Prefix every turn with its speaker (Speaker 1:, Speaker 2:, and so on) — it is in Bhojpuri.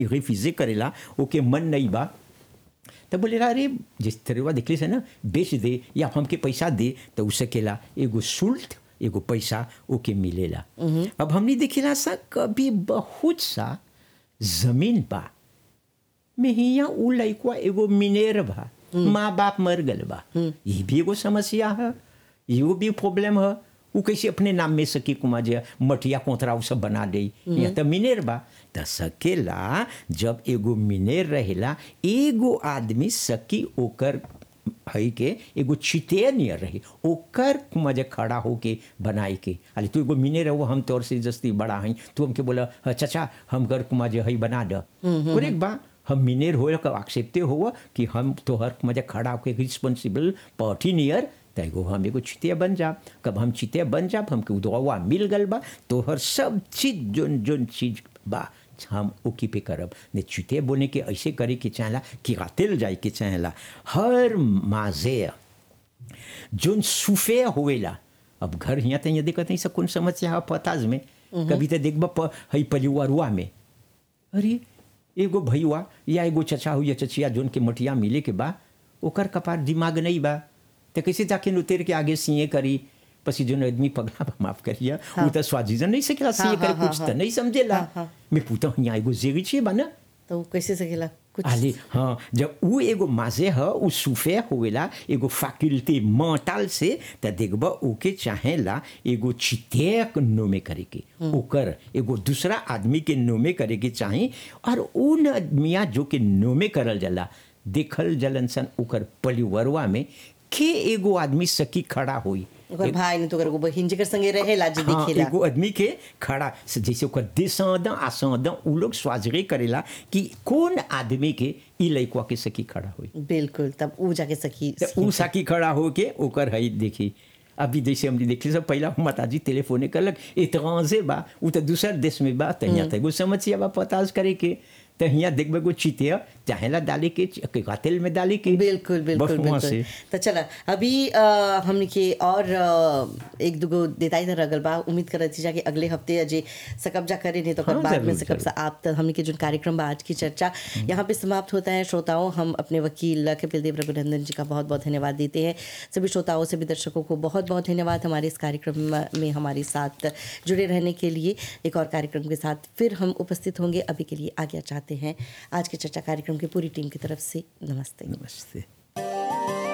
Speaker 1: रिफ्यूजे करेला ओके मन नहीं बा तो बोलेला अरे जिस तरह देखले से ना बेच दे या हमके पैसा दे तो उ सकेला एगो शुल्क एगो पैसा ओके मिलेला अब हमने देखेला सा कभी बहुत सा जमीन बा में हिया उ लइकवा एगो मिनेर बा माँ बाप मर गल बा ये भी एगो समस्या है ये भी प्रॉब्लम है उ कैसे अपने नाम में सकी कुमा जे मटिया कोतरा उ सब बना दे या तो मिनेर बा त सकेला जब एगो मिनेर रहेला एगो आदमी सकी ओकर हई के एगो चिते नियर रही ओकर कुमा जे खड़ा होके बनाए के अरे तू एगो मिनेर हो हम तोर से जस्ती बड़ा हई तू हमके बोला "हाँ, चाचा हम घर कुमा जे हई बना द करेक्ट बा हम मिनेर हो का एक्सेप्टे हो कि हम तोहर मजा खड़ा होके रिस्पॉन्सिबल पार्टी नियर त एगो हम एगो चितिया बन जाब कब हम चितिया बन जाब हमके उदवा मिल गल बा तोहर सब चीज जोन जोन चीज बा हम ओकी पे करब ने चितिया बोने के ऐसे करे के चाहेला कि गातिल जाए के चाहेला हर माजे जोन सुफे होवेला अब घर हिया त यहाँ देखत नहीं सब कौन समस्या है पताज में कभी तो देखब प हई परिवारुआ में अरे एगो भैया या एगो चचा हो या चचिया जोन के मटिया मिले के बा ओकर कपार दिमाग नहीं बा तो कैसे जाके उतर के आगे सीए करी पसी जोन आदमी पगला बा, माफ करिए वो तो स्वाजीजन नहीं सकेला सीए करे
Speaker 2: हाँ,
Speaker 1: कुछ
Speaker 2: हाँ,
Speaker 1: तो नहीं समझेला मैं पूछता यहाँ एगो जेगी छे बा ना
Speaker 2: तो वो कैसे सकेला कुछ
Speaker 1: अरे हाँ जब उ एगो माजे ह उ सुफे होवेला एगो फैकल्टी मेंटल से त देखब ओके चाहेला एगो चितेक नोमे करे के ओकर एगो दूसरा आदमी के नोमे करे के चाहे और उन आदमिया जो के नोमे करल जाला देखल जलन सन ओकर परिवारवा में के एगो आदमी सकी खड़ा होई
Speaker 2: ओकर भाई ने तो ओकर एगो बहिन जेकर संगे रहेला जे
Speaker 1: हाँ,
Speaker 2: दिखेला
Speaker 1: एगो आदमी के खड़ा से जैसे ओकर descendant ascendant उ लोग स्वाजरे करेला कि कौन आदमी के ई लइकवा के सकी खड़ा होई
Speaker 2: बिल्कुल तब ऊ जाके सखी
Speaker 1: त उ साकी खड़ा होके ओकर हई देखी अभी जैसे हमने देखली सब पहला माताजी टेलीफोने करलक एतरांजे बा उ तो दूसर देश में बा त यहाँ त एगो समस्या बा पताज करे के त यहाँ देखबे एगो चितिया चाहेला डाले के च- तेल में डाले के
Speaker 2: बिल्कुल बिल्कुल
Speaker 1: बस वहाँ
Speaker 2: बिल्कुल
Speaker 1: से
Speaker 2: तो चला अभी अ, हमने के और अ, एक दुगो देताई तर रगल बा उम्मीद करत थी जाके अगले हफ्ते अजे सकब्जा करे नहीं तो कर
Speaker 1: हाँ,
Speaker 2: बाद में
Speaker 1: जरूर,
Speaker 2: सकब सा आप तक हमने के जो कार्यक्रम बा आज की चर्चा यहाँ पे समाप्त होता है श्रोताओं हम अपने वकील कपिल देव रघुनंदन जी का बहुत बहुत धन्यवाद देते हैं सभी श्रोताओं सभी दर्शकों को बहुत बहुत धन्यवाद हमारे इस कार्यक्रम में हमारे साथ जुड़े रहने के लिए एक और कार्यक्रम के साथ फिर हम उपस्थित होंगे अभी के लिए आज्ञा चाहते हैं आज के चर्चा कार्यक्रम की पूरी टीम की तरफ से नमस्ते
Speaker 1: नमस्ते